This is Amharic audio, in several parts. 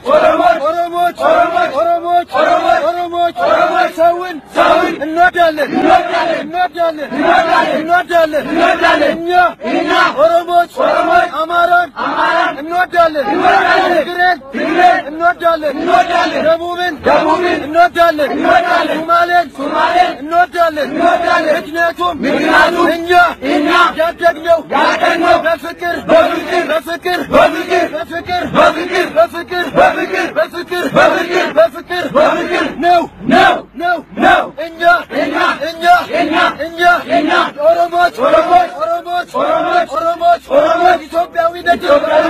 ኦሮሞች ኦሮሞች ኦሮሞች ኦሮሞች ኦሮሞች ሰውን ሰውን እንወዳለን እንወዳለን እንወዳለን እንወዳለን እኛ እኛ ኦሮሞች ኦሮሞች አማራን አማራን እንወዳለን ትግሬን ትግሬን እንወዳለን እንወዳለን ደቡብን ደቡብን እንወዳለን እንወዳለን ሶማሌን ሶማሌን እንወዳለን እንወዳለን ምክንያቱም ምክንያቱም እኛ እኛ ያደግነው ያደግነው በፍቅር በፍቅር በፍቅር በፍቅር በፍቅር በፍቅር በፍቅር በፍቅር በፍቅር በፍቅር በፍቅር በፍቅር ነው ነው ነው ነው እኛ እኛ እኛ እኛ እኛ እኛ ኦሮሞች ኦሮሞች ኦሮሞች ኦሮሞች ኦሮሞች ኦሮሞች ኢትዮጵያዊነት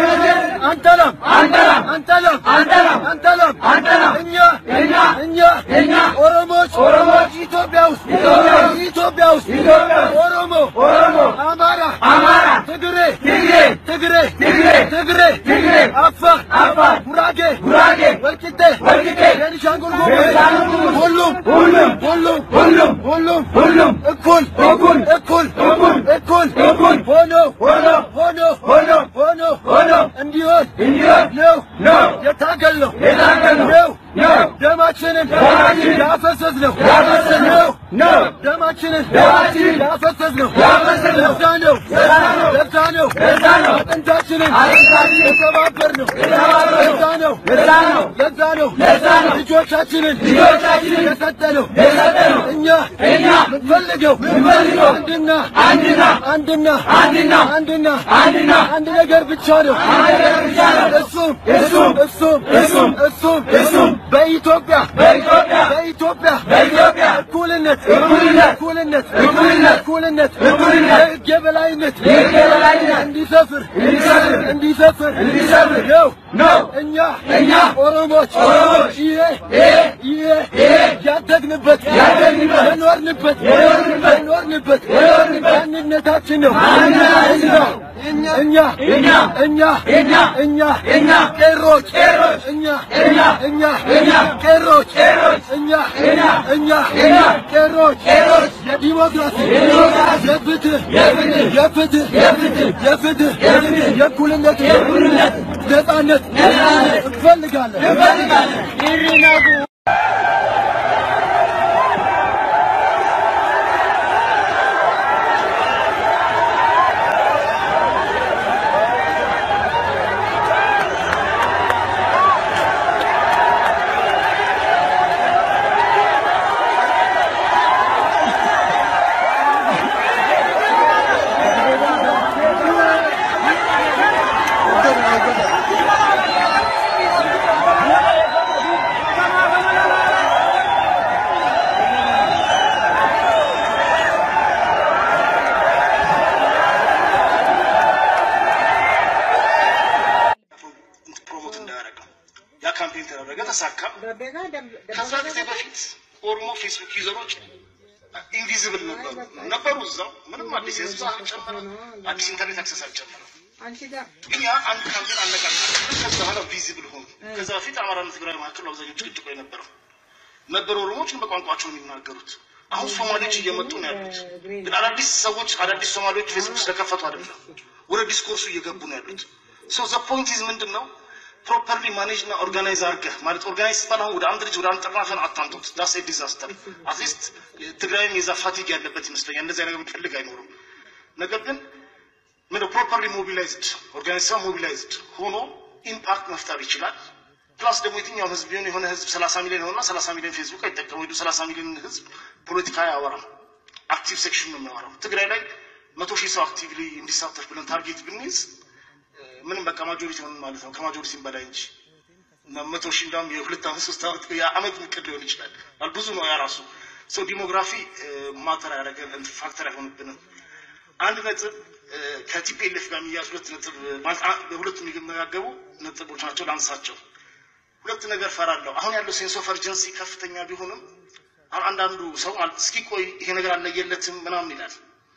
አንጠላም አንጠላም አንጠላም አንጠላም አንጠላም አንጠላም እኛ እኛ እኛ እኛ ኦሮሞች ኦሮሞች ኢትዮጵያ ውስጥ ኢትዮጵያ ውስጥ ኦሮሞ ኦሮሞ አማራ አማራ ትግሬ ትግሬ ትግሬ ትግሬ ትግሬ ትግሬ አፋር አፋር ጉራጌ ጉራጌ ወልቂጤ ወልቂጤ ቤኒሻንጉል ጉሙዝ ሁሉም ሁሉም ሁሉም ሁሉም ሁሉም ሁሉም እኩል እኩል እኩል እኩል እኩል እኩል ሆኖ ሆኖ ሆኖ ሆኖ ሆኖ ሆኖ እንዲሆን እንዲሆን ነው ነው የታገልነው የታገልነው ነው ነው ደማችንን ደማችንን ያፈሰስነው ያፈሰስነው ነው ደማችንን ደማችንን ያፈሰስነው ያፈሰስነው ለዛ ነው ለዛ ነው ለዛ ነው አጥንታችንን አጥንታችንን የተባበርነው ለዛ ነው ለዛ ነው ለዛ ነው ለዛ ነው ልጆቻችንን ልጆቻችንን የሰጠነው የሰጠነው እኛ እኛ የምንፈልገው የምንፈልገው አንድና አንድና አንድና አንድና አንድና አንድና አንድ ነገር ብቻ ነው አንድ ነገር ብቻ ነው እሱም እሱም እሱም እሱም እሱም እሱም በኢትዮጵያ በኢትዮጵያ በኢትዮጵያ በኢትዮጵያ እኩልነት እኩልነት እኩልነት እኩልነት እኩልነት እኩልነት የሕግ የበላይነት የሕግ የበላይነት እንዲሰፍር እንዲሰፍር እንዲሰፍር እንዲሰፍር ነው ነው እኛ እኛ ኦሮሞች ኦሮሞች ይሄ ይሄ ይሄ ይሄ ያደግንበት ያደግንበት የኖርንበት የኖርንበት የኖርንበት የኖርንበት ማንነታችን ነው ማንነታችን ነው እኛ እኛ እኛ እኛ እኛ እኛ እኛ ቄሮች ቄሮች እኛ እኛ እኛ እኛ ቄሮች ቄሮች እኛ እኛ እኛ እኛ ቄሮች ቄሮች የዲሞክራሲ የዲሞክራሲ የፍትህ የፍትህ የፍትህ የፍትህ የፍትህ የፍትህ የእኩልነት የእኩልነት ነጻነት ነጻነት እንፈልጋለን እንፈልጋለን ይሪናጉ ፕሮሞት እንዳያደረግ ነው። ያ ካምፔን ተደረገ፣ ተሳካ። ከዛ ጊዜ በፊት ኦሮሞ ፌስቡክ ዩዘሮች ኢንቪዚብል ነበሩ ነበሩ እዛው ምንም አዲስ የህዝብ አልጨመረም፣ አዲስ ኢንተርኔት አክሰስ አልጨመረም። ግን ያ አንድ ካምፔን አነቃቃ። ከዛ በኋላ ቪዚብል ሆኑ። ከዛ በፊት አማራና ትግራይ መካከል አብዛኛው ጭቅጭቆ የነበረው ነበሩ። ኦሮሞዎች ግን በቋንቋቸው ነው የሚናገሩት። አሁን ሶማሌዎች እየመጡ ነው ያሉት። ግን አዳዲስ ሰዎች አዳዲስ ሶማሌዎች ፌስቡክ ስለከፈቱ አይደለም፣ ወደ ዲስኮርሱ እየገቡ ነው ያሉት። ሶ ዘ ፖይንት ኢዝ ምንድን ነው ፕሮፐርሊ ማኔጅ እና ኦርጋናይዝ አድርገህ ማለት ኦርጋናይዝ ሲባል አሁን ወደ አንድ ልጅ ወደ አንድ ጠራፈን አታምጡት። ዳስ ኤ ዲዛስተር። አትሊስት ትግራይም የዛ ፋቲግ ያለበት ይመስለኛል። እንደዚህ ነገር የሚፈልግ አይኖርም። ነገር ግን ምን ፕሮፐርሊ ሞቢላይዝድ ኦርጋናይዝ ሞቢላይዝድ ሆኖ ኢምፓክት መፍጠር ይችላል። ፕላስ ደግሞ የትኛውም ህዝብ ቢሆን የሆነ ህዝብ ሰላሳ ሚሊዮን ሆና ሰላሳ ሚሊዮን ፌስቡክ አይጠቀም ወይ ሰላሳ ሚሊዮን ህዝብ ፖለቲካ አያወራም። አክቲቭ ሴክሽን ነው የሚያወራው። ትግራይ ላይ መቶ ሺህ ሰው አክቲቭሊ እንዲሳተፍ ብለን ታርጌት ብንይዝ ምንም በቃ ማጆሪቲ ሆን ማለት ነው ከማጆሪቲም በላይ እንጂ እና መቶ ሺህ እንዳውም የሁለት ዓመት ሶስት ዓመት የዓመት እቅድ ሊሆን ይችላል። ማለት ብዙ ነው ያ ራሱ ሰው ዲሞግራፊ ማተር ያደረገ ፋክተር አይሆንብንም። አንድ ነጥብ ከቲፒኤልኤፍ ጋር የሚያዝ ሁለት ነጥብ ማለት ሁለቱም የሚመጋገቡ ነጥቦች ናቸው። ላንሳቸው። ሁለት ነገር ፈራለሁ። አሁን ያለው ሴንስ ኦፍ እርጀንሲ ከፍተኛ ቢሆንም አሁን አንዳንዱ ሰው እስኪ ቆይ ይሄ ነገር አለየለትም ምናምን ይላል።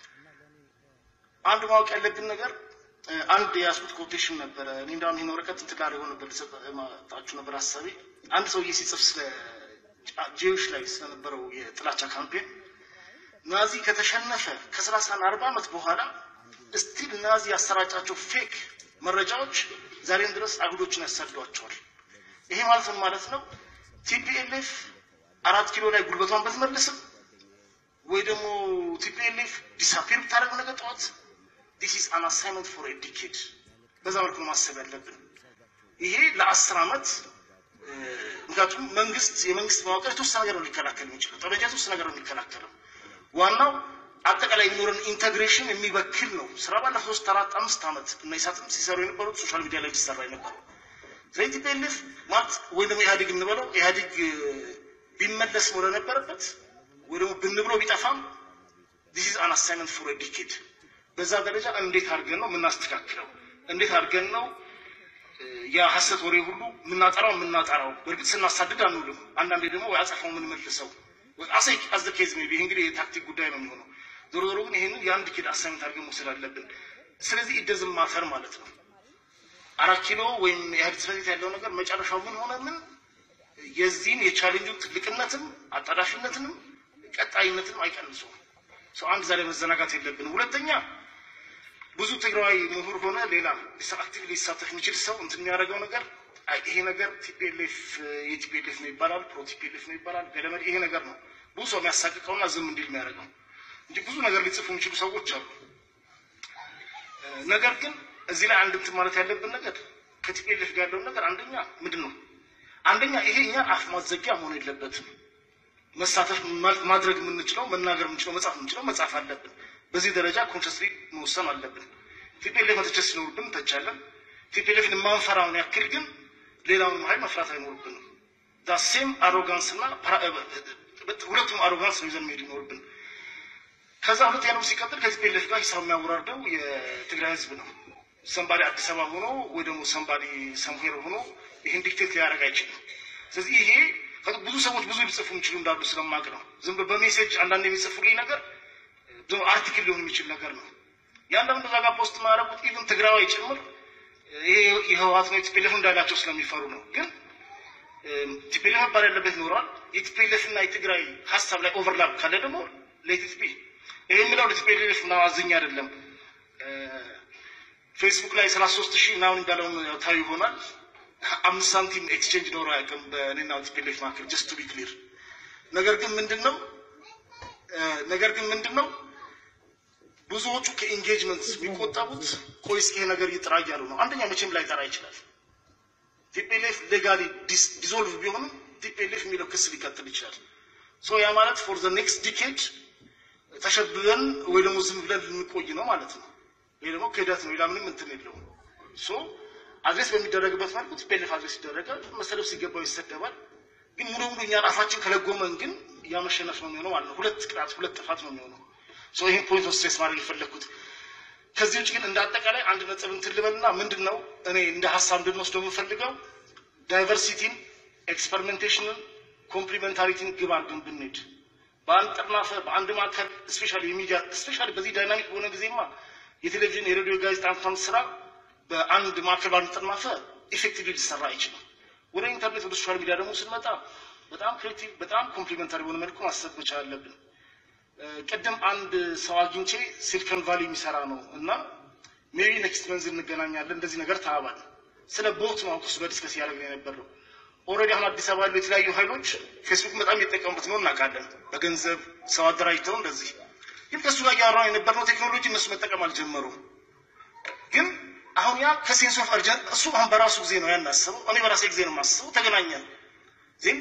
አንድ ማወቅ ያለብን ነገር አንድ የያዝኩት ኮቴሽን ነበረ። እኔ እንዳውም ይህን ወረቀት እንትን ጋር የሆነ ነበር ልሰጣችሁ ነበር ሀሳቤ። አንድ ሰውዬ ሲጽፍ ስለ ጄዎች ላይ ስለነበረው የጥላቻ ካምፔን ናዚ ከተሸነፈ ከሰላሳ አርባ ዓመት በኋላ ስቲል ናዚ ያሰራጫቸው ፌክ መረጃዎች ዛሬም ድረስ አይሁዶችን ያሳድዷቸዋል። ይሄ ማለት ምን ማለት ነው? ቲፒኤልኤፍ አራት ኪሎ ላይ ጉልበቷን ብትመልስም ወይ ደግሞ ቲፒኤልኤፍ ዲሳፒር ብታደርግ ነገ ጠዋት ዲስ ኢዝ አን አሳይመንት ፎር ኤ ዲኬድ በዛ መልኩ ነው ማሰብ ያለብን። ይሄ ለአስር ዓመት ምክንያቱም መንግስት የመንግስት መዋቅር የተወሰነ ነገር ነው ሊከላከል የሚችለው ጠመንጃ የተወሰነ ነገር ነው የሚከላከለው። ዋናው አጠቃላይ የሚኖረን ኢንተግሬሽን የሚበክል ነው። ስራ ባለፈው ሶስት አራት አምስት ዓመት እና ኢሳትም ሲሰሩ የነበሩት ሶሻል ሚዲያ ላይ ሲሰራ የነበረው ስለዚህ ቲፒኤልኤፍ ማለት ወይ ደግሞ ኢህአዴግ እንበለው ኢህአዴግ ቢመለስ ወደ ነበረበት ወይ ደግሞ ብንብሎ ቢጠፋም ዲስ ኢዝ አን አሳይመንት ፎር ኤ ዲኬድ በዛ ደረጃ እንዴት አድርገን ነው የምናስተካክለው? እንዴት አድርገን ነው የሐሰት ወሬ ሁሉ የምናጠራው የምናጠራው? በእርግጥ ስናሳድድ አንውልም። አንዳንዴ ደግሞ ወይ አጸፋው የምንመልሰው አሰይ አዘ ኬዝ ሜይ ቢ እንግዲህ የታክቲክ ጉዳይ ነው የሚሆነው። ዞሮ ዞሮ ግን ይሄንን የአንድ ኪድ አሳይመንት አድርገን መውሰድ አለብን። ስለዚህ ኢደዝም ማፈር ማለት ነው። አራት ኪሎ ወይም የኢህአዴግ ጽሕፈት ቤት ያለው ነገር መጨረሻው ምን ሆነ ምን የዚህን የቻሌንጁን ትልቅነትም አጣዳፊነትንም ቀጣይነትንም አይቀንሱም። ሰው አንድ ዛሬ መዘናጋት የለብንም። ሁለተኛ ብዙ ትግራዊ ምሁር ሆነ ሌላ አክቲቭ ሊሳተፍ የሚችል ሰው እንትን የሚያደርገው ነገር አይ ይሄ ነገር ቲፒኤልኤፍ የቲፒኤልኤፍ ነው ይባላል፣ ፕሮ ቲፒኤልኤፍ ነው ይባላል፣ ገለመድ ይሄ ነገር ነው ብዙ ሰው የሚያሳቅቀውና ዝም እንዲል የሚያደርገው እንጂ ብዙ ነገር ሊጽፉ የሚችሉ ሰዎች አሉ። ነገር ግን እዚህ ላይ አንድ እንትን ማለት ያለብን ነገር ከቲፒኤልኤፍ ጋር ያለውን ነገር አንደኛ ምንድን ነው አንደኛ ይሄ እኛ አፍ ማዘጊያ መሆን የለበትም። መሳተፍ ማድረግ የምንችለው መናገር የምንችለው መጻፍ የምንችለው መጻፍ አለብን። በዚህ ደረጃ ኮንሽስሊ መወሰን አለብን። ቲፒኤልኤፍ መተቸት ሲኖርብን እንተቻለን። ቲፒኤልኤፍን የማንፈራውን ያክል ግን ሌላውን ኃይል መፍራት አይኖርብንም። ዳሴም አሮጋንስ እና ሁለቱም አሮጋንስ ነው ይዘን መሄድ ይኖርብን። ከዛ ሁለት ያለው ሲቀጥል ከቲፒኤልኤፍ ጋር ሂሳብ የሚያወራርደው የትግራይ ህዝብ ነው። ሰንባዲ አዲስ አበባ ሆኖ ወይ ደግሞ ሰንባዲ ሰምሄር ሆኖ ይህን ዲክቴት ሊያደርግ አይችልም። ስለዚህ ይሄ ብዙ ሰዎች ብዙ ሊጽፉ የሚችሉ እንዳሉ ስለማቅ ነው። ዝም በሜሴጅ አንዳንድ የሚጽፉልኝ ነገር አርቲክል ሊሆን የሚችል ነገር ነው። የአንዳንዱ እዛ ጋር ፖስት ማያደርጉት ኢቭን ትግራዋይ ጭምር ይሄ የህወሓት ነው የቲፒኤልኤፍ እንዳላቸው ስለሚፈሩ ነው። ግን ቲፒኤልኤፍ መባል ያለበት ይኖረዋል። የቲፒኤልኤፍ እና የትግራይ ሀሳብ ላይ ኦቨርላፕ ካለ ደግሞ ሌቲት ቢ ይሄ የምለው ለቲፒኤልኤፍ ምናምን አዝኜ አይደለም። ፌስቡክ ላይ ሰላሳ ሶስት ሺህ ምናምን እንዳለውን ታዩ ይሆናል። አምስት ሳንቲም ኤክስቼንጅ ኖሮ አያውቅም በእኔና ቲፒኤልኤፍ መካከል ጀስት ቱ ቢ ክሊር። ነገር ግን ምንድን ነው ነገር ግን ምንድን ነው ብዙዎቹ ከኢንጌጅመንት የሚቆጠቡት ቆይ እስኪ ይሄ ነገር ይጥራ እያሉ ነው። አንደኛ መቼም ላይጠራ ይችላል። ቲፒኤልኤፍ ሌጋሊ ዲዞልቭ ቢሆንም ቲፒኤልኤፍ የሚለው ክስ ሊቀጥል ይችላል። ሶ ያ ማለት ፎር ዘ ኔክስት ዲኬድ ተሸብበን ወይ ደግሞ ዝም ብለን ልንቆይ ነው ማለት ነው። ይሄ ደግሞ ክህደት ነው። ሌላ ምንም እንትን የለውም። ሶ አድሬስ በሚደረግበት መልኩ ቲፒኤልኤፍ አድሬስ ይደረጋል። መሰለፍ ሲገባው ይሰደባል። ግን ሙሉ ሙሉ እኛን አፋችን ከለጎመን ግን ያ መሸነፍ ነው የሚሆነው ማለት ነው። ሁለት ቅጣት፣ ሁለት ጥፋት ነው የሚሆነው። ሶ ይሄን ፖይንት ኦፍ ስትሬስ ማድረግ የፈለግኩት ከዚህ ውጭ ግን እንደ አጠቃላይ አንድ ነጥብ እንትን ልበልና ምንድን ነው እኔ እንደ ሀሳብ እንድንወስደው የምፈልገው ዳይቨርሲቲን፣ ኤክስፐሪሜንቴሽንን፣ ኮምፕሊሜንታሪቲን ግብ አድርገን ብንሄድ በአንድ ጥርናፈ በአንድ ማዕከል ስፔሻሊ የሚዲያ ስፔሻሊ በዚህ ዳይናሚክ በሆነ ጊዜማ የቴሌቪዥን የሬዲዮ ጋዜጣ እንኳን ስራ በአንድ ማዕከል በአንድ ጥርናፈ ኢፌክቲቭሊ ሊሰራ አይችልም። ወደ ኢንተርኔት ወደ ሶሻል ሚዲያ ደግሞ ስንመጣ በጣም ክሬቲቭ በጣም ኮምፕሊመንታሪ በሆነ መልኩ ማሰብ መቻል አለብን። ቅድም አንድ ሰው አግኝቼ ሲሊኮን ቫሊ የሚሰራ ነው እና ሜቢ ኔክስት መንዝ እንገናኛለን እንደዚህ ነገር ተባባል። ስለ ቦት ነው እሱ ጋር ዲስከስ እያደረግን የነበረው። ኦልሬዲ አሁን አዲስ አበባ ያሉ የተለያዩ ኃይሎች ፌስቡክ በጣም እየተጠቀሙበት ነው እናውቃለን። በገንዘብ ሰው አደራጅተው እንደዚህ ግን ከእሱ ጋር እያወራን የነበርነው ቴክኖሎጂ እነሱ መጠቀም አልጀመሩም። ግን አሁን ያ ከሴንስ ኦፍ አርጀንት እሱ አሁን በራሱ ጊዜ ነው ያን አሰበው። እኔ በራሴ ጊዜ ነው የማስበው። ተገናኘን ዜን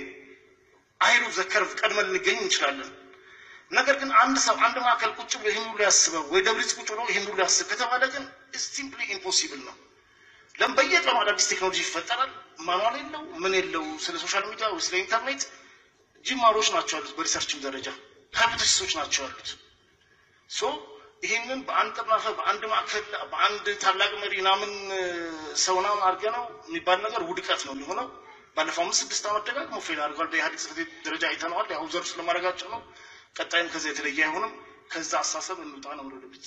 አይሉ ዘከርቭ ቀድመን ልንገኝ እንችላለን። ነገር ግን አንድ ሰው አንድ ማዕከል ቁጭ ብሎ ይህን ሁሉ ያስበው ወይ ደብሊት ቁጭ ብሎ ይህን ሁሉ ያስብ ከተባለ ግን ሲምፕሊ ኢምፖሲብል ነው። ለምን በየቀኑ አዳዲስ ቴክኖሎጂ ይፈጠራል። ማኗል የለው ምን የለው ስለ ሶሻል ሚዲያ ወይ ስለ ኢንተርኔት ጅማሮች ናቸው ያሉት፣ በሪሰርችም ደረጃ ሃይፖቴሲሶች ናቸው ያሉት። ሶ ይህንን በአንድ ጥርናፈ በአንድ ማዕከል በአንድ ታላቅ መሪ ምናምን ሰውና አድርገ ነው የሚባል ነገር ውድቀት ነው የሚሆነው። ባለፈው አምስት ስድስት ዓመት ደጋግሞ ፌል አድርጓል። በኢህአዴግ ጽሕፈት ቤት ደረጃ አይተነዋል። ያው ዘርፍ ስለማድረጋቸው ነው። ቀጣይም ከዛ የተለየ አይሆንም። ከዛ አሳሰብ እንውጣ ነው ወደ ቤት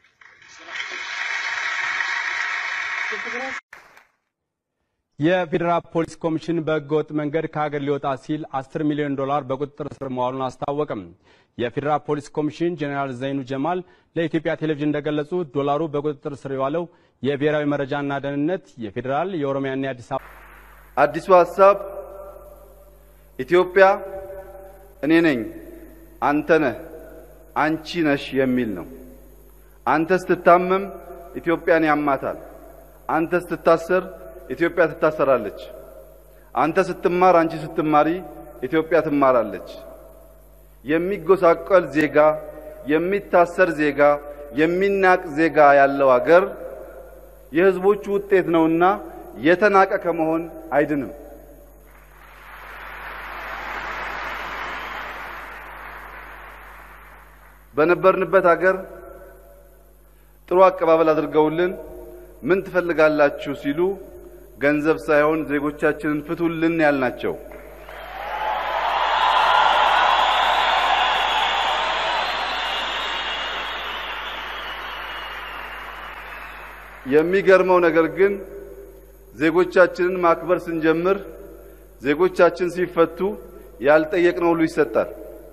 የፌዴራል ፖሊስ ኮሚሽን በህገወጥ መንገድ ከሀገር ሊወጣ ሲል 10 ሚሊዮን ዶላር በቁጥጥር ስር መዋሉን አስታወቀም። የፌዴራል ፖሊስ ኮሚሽን ጄኔራል ዘይኑ ጀማል ለኢትዮጵያ ቴሌቪዥን እንደገለጹ ዶላሩ በቁጥጥር ስር የዋለው የብሔራዊ መረጃና ደህንነት፣ የፌዴራል፣ የኦሮሚያና የአዲስ አበባ አዲሱ ሐሳብ ኢትዮጵያ እኔ ነኝ፣ አንተ ነህ፣ አንቺ ነሽ የሚል ነው። አንተ ስትታመም ኢትዮጵያን ያማታል። አንተ ስትታሰር ኢትዮጵያ ትታሰራለች። አንተ ስትማር፣ አንቺ ስትማሪ ኢትዮጵያ ትማራለች። የሚጎሳቆል ዜጋ፣ የሚታሰር ዜጋ፣ የሚናቅ ዜጋ ያለው አገር የሕዝቦቹ ውጤት ነውና የተናቀ ከመሆን አይድንም። በነበርንበት አገር ጥሩ አቀባበል አድርገውልን ምን ትፈልጋላችሁ ሲሉ ገንዘብ ሳይሆን ዜጎቻችንን ፍቱልን ያልናቸው የሚገርመው ነገር ግን ዜጎቻችንን ማክበር ስንጀምር ዜጎቻችን ሲፈቱ ያልጠየቅነው ሁሉ ይሰጣል።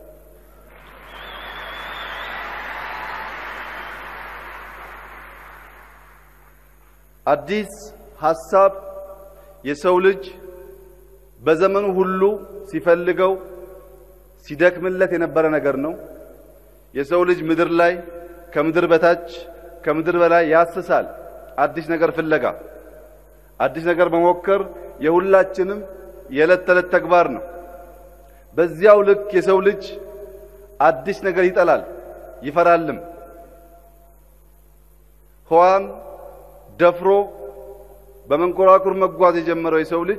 አዲስ ሐሳብ የሰው ልጅ በዘመኑ ሁሉ ሲፈልገው ሲደክምለት የነበረ ነገር ነው። የሰው ልጅ ምድር ላይ ከምድር በታች ከምድር በላይ ያስሳል። አዲስ ነገር ፍለጋ አዲስ ነገር መሞከር የሁላችንም የዕለት ተዕለት ተግባር ነው። በዚያው ልክ የሰው ልጅ አዲስ ነገር ይጠላል፣ ይፈራልም። ህዋን ደፍሮ በመንኮራኩር መጓዝ የጀመረው የሰው ልጅ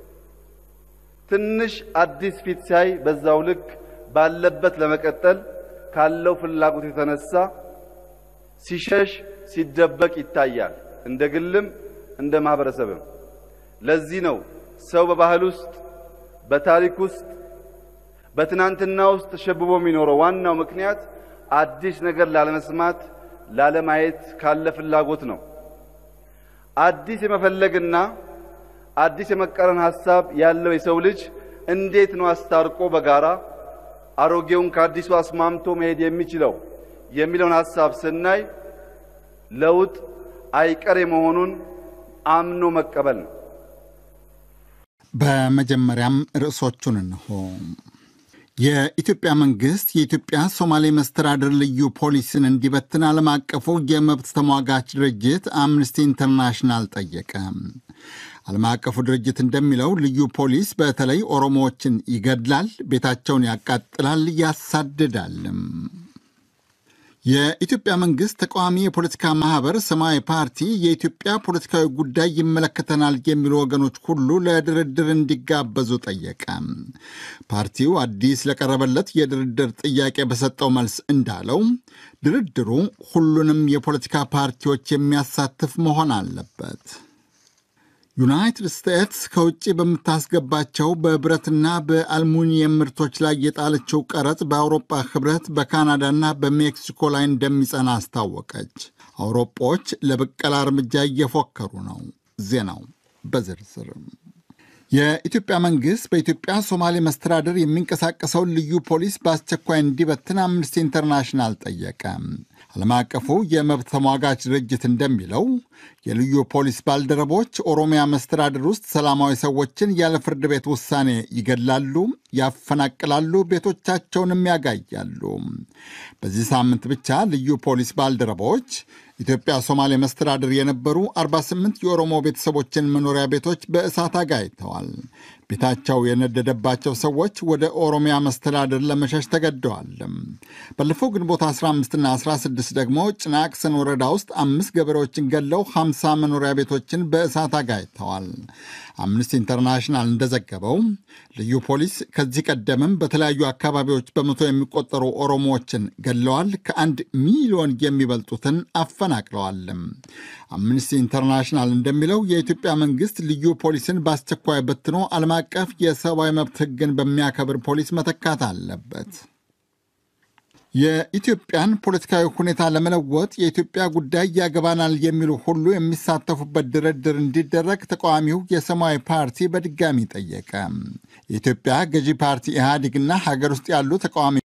ትንሽ አዲስ ፊት ሲያይ በዛው ልክ ባለበት ለመቀጠል ካለው ፍላጎት የተነሳ ሲሸሽ ሲደበቅ ይታያል። እንደ ግልም እንደ ማህበረሰብም። ለዚህ ነው ሰው በባህል ውስጥ በታሪክ ውስጥ በትናንትና ውስጥ ተሸብቦ የሚኖረው። ዋናው ምክንያት አዲስ ነገር ላለመስማት ላለማየት ካለ ፍላጎት ነው። አዲስ የመፈለግና አዲስ የመቀረን ሐሳብ ያለው የሰው ልጅ እንዴት ነው አስታርቆ በጋራ አሮጌውን ከአዲሱ አስማምቶ መሄድ የሚችለው የሚለውን ሐሳብ ስናይ ለውጥ አይቀሬ መሆኑን አምኖ መቀበል ነው። በመጀመሪያም ርዕሶቹን እንሆ። የኢትዮጵያ መንግሥት የኢትዮጵያ ሶማሌ መስተዳድር ልዩ ፖሊስን እንዲበትን ዓለም አቀፉ የመብት ተሟጋች ድርጅት አምነስቲ ኢንተርናሽናል ጠየቀ። ዓለም አቀፉ ድርጅት እንደሚለው ልዩ ፖሊስ በተለይ ኦሮሞዎችን ይገድላል፣ ቤታቸውን ያቃጥላል፣ ያሳድዳልም። የኢትዮጵያ መንግሥት ተቃዋሚ የፖለቲካ ማኅበር ሰማያዊ ፓርቲ የኢትዮጵያ ፖለቲካዊ ጉዳይ ይመለከተናል የሚሉ ወገኖች ሁሉ ለድርድር እንዲጋበዙ ጠየቀ። ፓርቲው አዲስ ለቀረበለት የድርድር ጥያቄ በሰጠው መልስ እንዳለው ድርድሩ ሁሉንም የፖለቲካ ፓርቲዎች የሚያሳትፍ መሆን አለበት። ዩናይትድ ስቴትስ ከውጭ በምታስገባቸው በብረትና በአልሙኒየም ምርቶች ላይ የጣለችው ቀረጥ በአውሮፓ ኅብረት በካናዳና በሜክሲኮ ላይ እንደሚጸና አስታወቀች። አውሮፓዎች ለብቀላ እርምጃ እየፎከሩ ነው። ዜናው በዝርዝርም የኢትዮጵያ መንግሥት በኢትዮጵያ ሶማሌ መስተዳድር የሚንቀሳቀሰውን ልዩ ፖሊስ በአስቸኳይ እንዲበትን አምነስቲ ኢንተርናሽናል ጠየቀ። ዓለም አቀፉ የመብት ተሟጋች ድርጅት እንደሚለው የልዩ ፖሊስ ባልደረቦች ኦሮሚያ መስተዳድር ውስጥ ሰላማዊ ሰዎችን ያለ ፍርድ ቤት ውሳኔ ይገድላሉ፣ ያፈናቅላሉ፣ ቤቶቻቸውንም ያጋያሉ። በዚህ ሳምንት ብቻ ልዩ ፖሊስ ባልደረቦች ኢትዮጵያ ሶማሌ መስተዳድር የነበሩ 48 የኦሮሞ ቤተሰቦችን መኖሪያ ቤቶች በእሳት አጋይተዋል። ቤታቸው የነደደባቸው ሰዎች ወደ ኦሮሚያ መስተዳድር ለመሸሽ ተገደዋል። ባለፈው ግንቦት 15ና 16 ደግሞ ጭናቅሰን ወረዳ ውስጥ አምስት ገበሬዎችን ገለው 50 መኖሪያ ቤቶችን በእሳት አጋይተዋል። አምነስቲ ኢንተርናሽናል እንደዘገበው ልዩ ፖሊስ ከዚህ ቀደምም በተለያዩ አካባቢዎች በመቶ የሚቆጠሩ ኦሮሞዎችን ገለዋል። ከአንድ ሚሊዮን የሚበልጡትን አፈናቅለዋል። አምነስቲ ኢንተርናሽናል እንደሚለው የኢትዮጵያ መንግስት ልዩ ፖሊስን በአስቸኳይ በትኖ ዓለም አቀፍ የሰብአዊ መብት ሕግን በሚያከብር ፖሊስ መተካት አለበት። የኢትዮጵያን ፖለቲካዊ ሁኔታ ለመለወጥ የኢትዮጵያ ጉዳይ ያገባናል የሚሉ ሁሉ የሚሳተፉበት ድርድር እንዲደረግ ተቃዋሚው የሰማያዊ ፓርቲ በድጋሚ ጠየቀ። የኢትዮጵያ ገዢ ፓርቲ ኢህአዴግና ሀገር ውስጥ ያሉ ተቃዋሚ